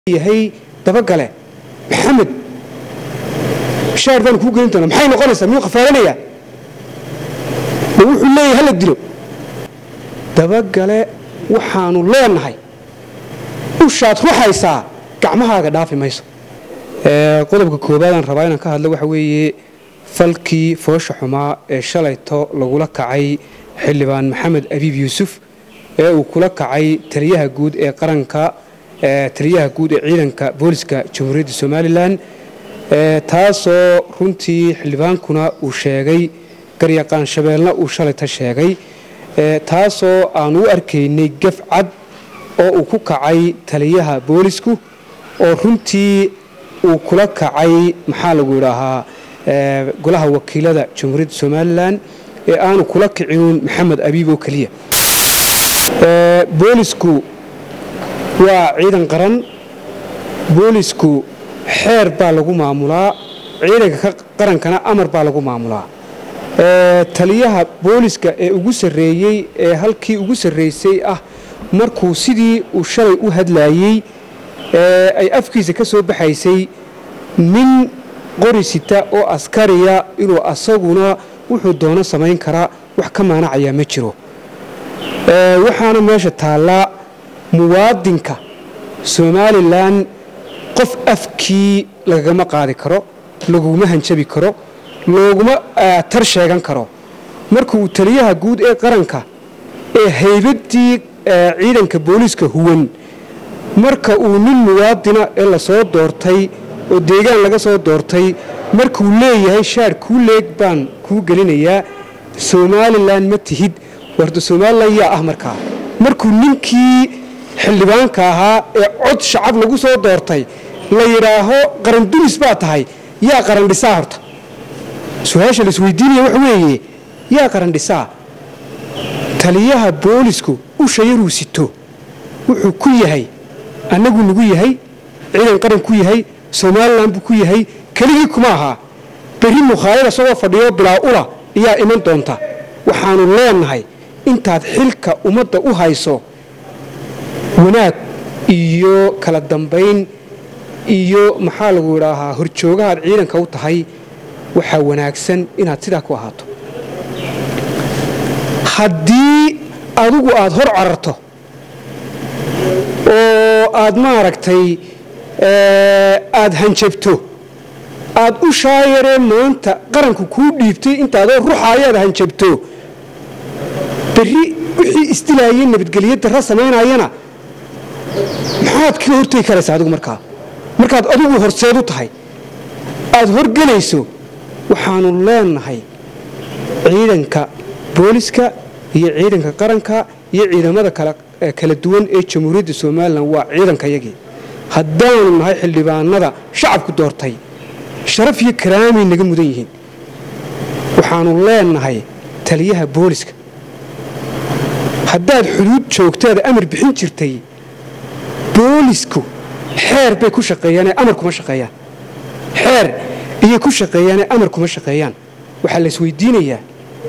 yahay dabagale maxamed shaar baan kuu gelin doonaa maxay noqonaysaa miyuu khafaalanayaa ma wuxuu leeyahay hala dilo dabagale waxaanu leenahay ushaad ruxaysaa gacmahaaga dhaafi mayso qodobka koobaadaan rabaa inaan ka hadlo waxa weeye falkii foosha xumaa ee shalayto lagula kacay xildhibaan maxamed abiib yuusuf ee uu kula kacay taliyaha guud ee qaranka taliyaha guud ee ciidanka booliska jamhuuriyadda somalilan taasoo runtii xildhibaankuna uu sheegay garyaqaan shabeelna uu shalayta sheegay taasoo aan u arkaynay gaf cad oo uu ku kacay taliyaha boolisku oo runtii uu kula kacay maxaa lagu idhaahaa golaha wakiilada jamhuuriyadda somalilan ee aanu kula kicinuun maxamed abiib oo keliya boolisku waa ciidan qaran boolisku xeer baa lagu maamulaa ciidanka qarankana amar baa lagu maamulaa taliyaha booliska ee ugu sarreeyey ee halkii ugu sarraysay ah markuu sidii uu shalay u hadlaayey ay afkiisa ka soo baxaysay nin qori sita oo askariya inuu asaguna wuxuu doono samayn karaa wax ka maanacayaa ma jiro waxaana meesha taallaa muwaadinka somalilan qof afkii lagagama qaadi karo laguma hanjabi karo looguma tar sheegan karo marka uu taliyaha guud ee qaranka ee haybaddii ciidanka booliiska huwan marka uu nin muwaadina ee lasoo doortay oo deegaan laga soo doortay markuu leeyahay shaar kuu leeg baan kuu gelinayaa somalilan ma tihid warda somalilan yaa ah markaa markuu ninkii xildhibaanka ahaa ee cod shacab lagu soo doortay la yidhaaho qarandulis baa tahay yaa qarandhisaa horta su-aasha laisweydiinaya waxa weeye yaa qarandhisaa taliyaha boolisku usha yaruu sito wuxuu ku yahay annaguu nagu yahay ciidan qaran ku yahay somalilan buu ku yahay keligii kuma ahaa berri mukhaalada isagoo fadhiyo bilaa ula ayaa iman doonta waxaanu leenahay intaad xilka ummadda u hayso wanaag iyo kala dambayn iyo maxaa lagu idhaahaa horjoogahaad ciidanka u tahay waxaa wanaagsan inaad sidaa ku ahaato haddii adigu aad hor cararto oo aad maaragtay aad hanjabto aad u shaayaree maanta qaranku kuu dhiibtay intaadoo ruxaayaad hanjabto berri wixii isdilaayay nabadgelyo darra samaynayana maxaad kaga hortegi karaysaa adigu markaa markaad adigu horseed u tahay aad horgelayso waxaanu leenahay ciidanka booliska iyo ciidanka qaranka iyo ciidamada kala duwan ee jamhuuriyadda somalilan waa ciidankayagii haddaanu nahay xildhibaanada shacabku doortay sharaf iyo karaamay naga mudan yihiin waxaanu leenahay taliyaha booliska haddaad xuduud joogtaada amar bixin jirtay boolisku xeer bay ku shaqeeyaanee amar kuma shaqeeyaan xeer iyay ku shaqeeyaanee amar kuma shaqeeyaan waxaa la isweydiinayaa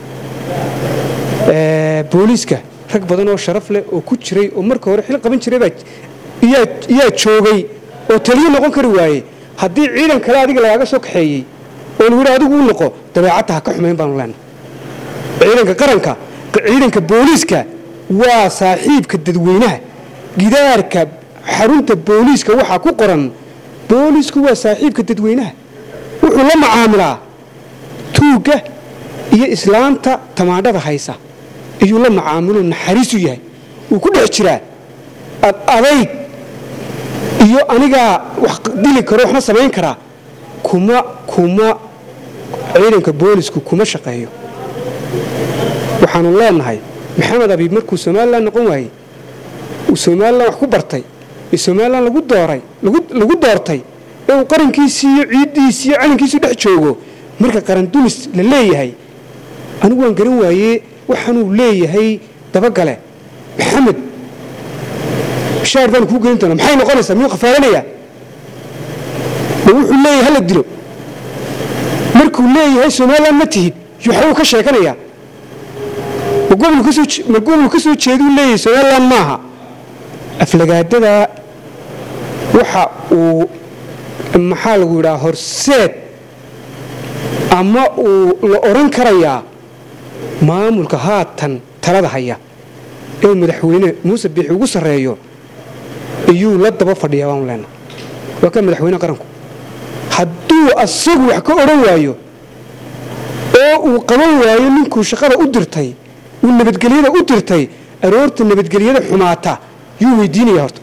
booliiska rag badan oo sharaf leh oo ku jiray oo marka hore xil qaban jiray yaa joogay oo taliyo noqon kari waaye haddii ciidan kale adiga lagaaga soo kaxeeyey oo lagu yidhi adigu u noqo dabeecadta ha ka xumayn baanu leenahay ciidanka qaranka ciidanka booliiska waa saaxiibka dadweynaha gidaarka xarunta booliiska waxaa ku qoran boolisku waa saaxiibka dadweynaha wuxuu la macaamilaa tuugga iyo islaanta tamaandhada haysa iyuu la macaamilo naxariisu yahay wuu ku dhex jiraa ad adayg iyo anigaa wax dili karo waxna samayn karaa kuma kuma ciidanka boolisku kuma shaqeeyo waxaanu leenahay maxamed abiib markuu somalilan noqon waayey uu somalilan wax ku bartay ee somalilan lagu dooray lagu doortay ee uu qarankiisii iyo ciiddiisii iyo calankiisii dhex joogo marka qarandulis la leeyahay anigu waan garan waayee waxaanuu leeyahay dabagale maxamed shaar baan kuu gelin doonaa maxay noqonaysaa miyuu khafaalanayaa ma wuxuu leeyahay hala dilo markuu leeyahay somalilan ma tihid waxbuu ka sheekanayaa ma gobol ka soo jeeduu leeyahay somalilan maaha aflagaadada waxa uu maxaa lagu yidhaha horseed ama uu la odhan karayaa maamulka haatan talada haya ee madaxweyne muuse biixi ugu sarreeyo iyuu la daba fadhiyaa baanu leenaha waa ka madaxweyne qaranku hadduu asagu wax ka odhan waayo oo uu qaban waayo ninkuu shaqada u dirtay uu nabadgelyada u dirtay aroorta nabadgelyada xumaata yuu weydiinaya horta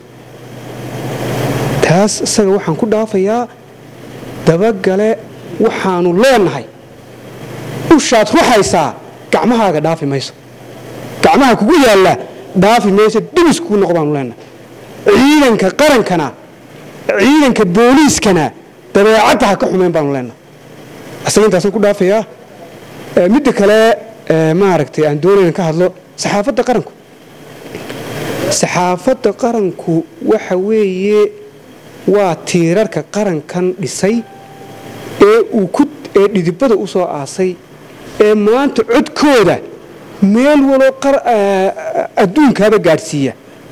taas isaga waxaan ku dhaafayaa dabagale waxaanu leenahay ushaad ruxaysaa gacmahaaga dhaafi mayso gacmaha kugu yaalla dhaafi mayso dhibiskuu noq baanu leenahay ciidanka qarankana ciidanka booliiskana dabeecadda ha ka xumeyn baanu leenahay isaga intaasaan ku dhaafayaa midda kale maaragtay aan doonayna ka hadlo saxaafadda qaranku saxaafadda qaranku waxa weeye waa tiirarka qarankan dhisay ee uu ku ee dhidibada u soo aasay ee maanta codkooda meel waloo adduunkaaba gaadhsiiya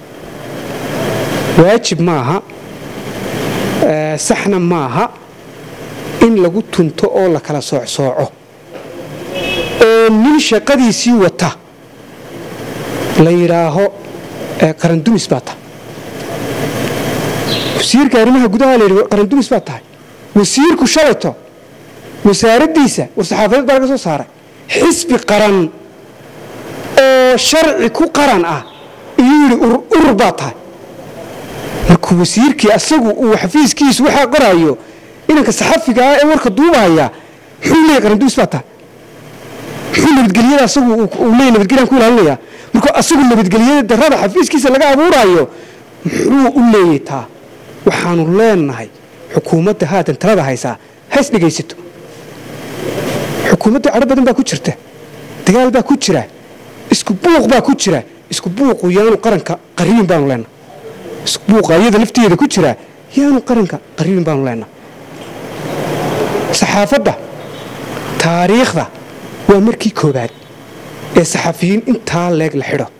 waajib maaha saxna maaha in lagu tunto oo la kala soocsooco oo nin shaqadiisii wata la yidhaaho qarandumis baa tahay wasiirka arrimaha gudaha la yidhi qarandumis baa tahay wasiirku shalayto wasaaraddiisa war-saxaafadeed baa laga soo saaray xisbi qaran oo sharci ku qaran ah iyuu yidhi urur baa tahay markuu wasiirkii asagu uu xafiiskiisu waxaa qoraayo inanka saxafiga ah ee warka duubahaya muxuu leeyahy qarandumis baa tahay muxuu nabadgelyada asagu uu leeyahy nabadgelyan ku ilaalinaya markuu asagu nabadgelyada darrada xafiiskiisa laga abuuraayo muxuu u leeyay taa waxaanu leenahay xukuumadda haatan talada haysaa hays dhegaysato xukuumadda cadho badan baa ku jirta dagaal baa ku jira isku buuq baa ku jira isku buuqu yaanu qaranka qariibin baanu leenahay isku buuqa iyada lafteeda ku jira yaanu qaranka qariibin baanu leenahay saxaafadda taariikhda waa markii koobaad ee saxafiyiin intaa leeg la xidho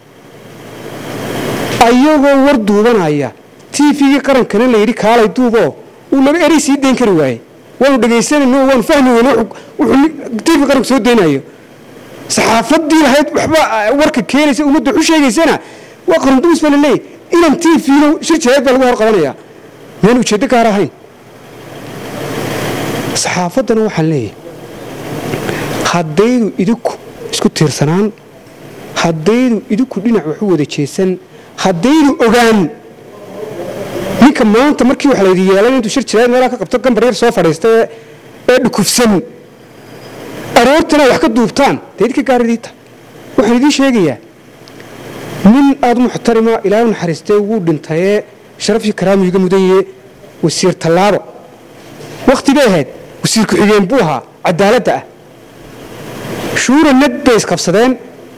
ayagoo war duubanaya tifigii qarankana la yidhi kaalay duuboo uu laba erey sii dayn kari waayey waanu dhegaysanayno waanu fahmi weyne wuxuu tifi qaranku soo daynayo saxaafaddii lahayd waxba warka keenaysa ummadda waxu sheegaysana waa qarandumis baa la leeyahy inan tifiina shir jaaad baa lagu hor qabanayaa miyaan ujeeddo gaar ahayn saxaafaddana waxaan leeyahay haddaydu idinku isku tiirsanaan haddaydu idinku dhinac waxu wada jeesan haddaydu ogaan ninka maanta markii wax laydi yeelan intuu shir jiraad meelaa ka qabto gambar yar soo fadhiista ee dhukufsan aroortana wax ka duubtaan dee idinka gaaridiita waxaan idiin sheegayaa nin aada muxtarima ilaahay naxariistee wuu dhintayee sharafii karaamiyu iga mudaye wasiir tallaabo wakhti bay ahayd wasiir ku-xigeen buu ahaa cadaaladda ah shuura nad bay isqabsadeen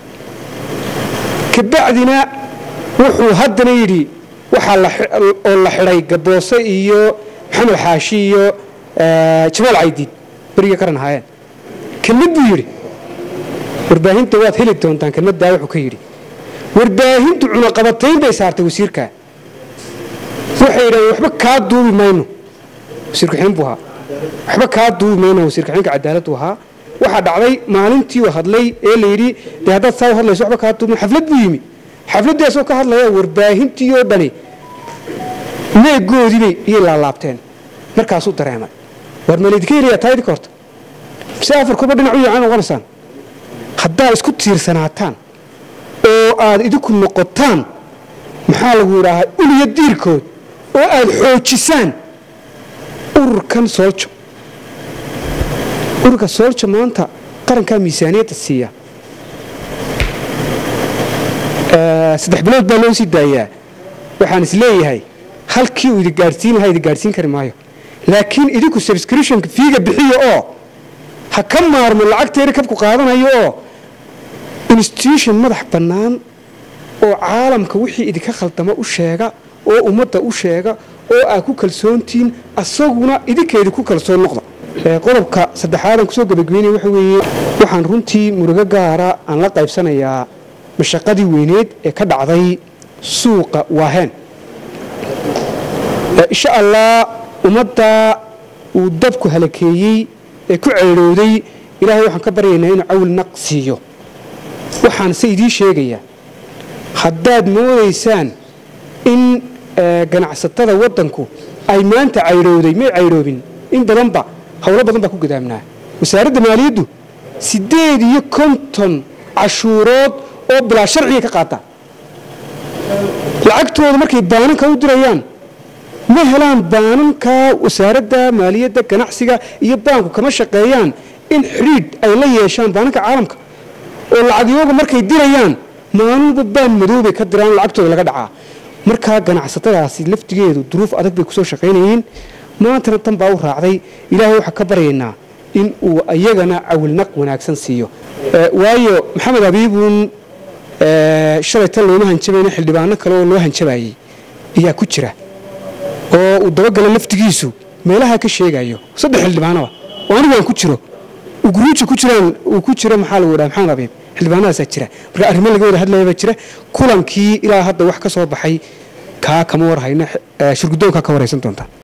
kabacdina wuxuu haddana yidhi waxaa oo la xidhay gaboose iyo maxamed xaashi iyo jamaal caydiid beriga qaran ahaayeen kelmad buu yidhi warbaahinta waad heli doontaan kelmaddaa wuxuu ka yidhi warbaahintu cunaqabatayn bay saartay wasiirkaa waxay yidhahdeen waxba kaa duubi mayno wasiir ku-xigeen buu ahaa waxba kaa duubi mayno wasiir ku-xigeenka cadaaladdu ahaa waxaa dhacday maalintii uu hadlay ee la yidhi dee haddaad saa u hadlayso waxba kaa duubi xaflad buu yimi xafladdii asoo ka hadlaya warbaahintii oo dhani meegoodiibay iyay laalaabteen markaasuu dareemay war maleydinka helayaa taa idinka horta si afar kuba dhinac u yacan noqonaysaan haddaad isku tiirsanaataan oo aad idinku noqotaan maxaa lagu yidhaahaa uliya diirkood oo aad xoojisaan ururkan sooljo ururka sooljo maanta qarankaa miisaaniyadda siiya saddex bilood baa loo sii daayaa waxaan is leeyahay halkii uu idi gaadhsiin lahaa idi gaadhsiin kari maayo laakiin idinku subscriptionka fiiga bixiya oo ha ka maarmo lacagteeda kabku qaadanayo oo institution madax bannaan oo caalamka wixii idinka khaldama u sheega oo ummadda u sheega oo aad ku kalsoontihiin asaguna idinkeedi ku kalsoon noqda qodobka saddexaadan kusoo gabagabeynaya waxa weeye waxaan runtii murugo gaara aan la qaybsanayaa mashaqadii weyneed ee ka dhacday suuqa waaheen insha allah ummadda uu dabku halakeeyey ee ku ceydhowday ilaahay waxaan ka baryaynaa inuu cawil naq siiyo waxaan se idiin sheegayaa haddaad moodaysaan in ganacsatada waddanku ay maanta caydhowday may caydhoobin in badanba howlo badan baa ku gadaamnaa wasaaradda maaliyaddu siddeed iyo konton cashuurood oo bilaa sharciga ka qaata lacagtooda markay baananka u dirayaan ma helaan baananka wasaaradda maaliyadda ganacsiga iyo baanku kama shaqeeyaan in xidhiidh ay la yeeshaan baananka caalamka oo lacagyooga markay dirayaan maalinba baan madoobay ka diraan lacagtooda laga dhacaa markaa ganacsatadaasi laftigeedu duruuf adag bay kusoo shaqaynayeen maantana tan baa u raacday ilaahay waxaa ka baryaynaa in uu ayagana cawilnaq wanaagsan siiyo waayo maxamed abiibuun shalay tan looma hanjabayna xildhibaano kale oo loo hanjabayey ayaa ku jira oo uu dabagala laftigiisu meelaha ka sheegayo saddex xildhibaanoba oo anigu aan ku jiro guruuja ku jiraan uu ku jiro maxaa lagu dhaha maxamed abiib xildhibaanadaasaa jira marka arrimo laga wada hadlaya baa jira kulankii ilaa hadda wax ka soo baxay kaa kama war hayna shirgudoonkaa ka waraysan doonta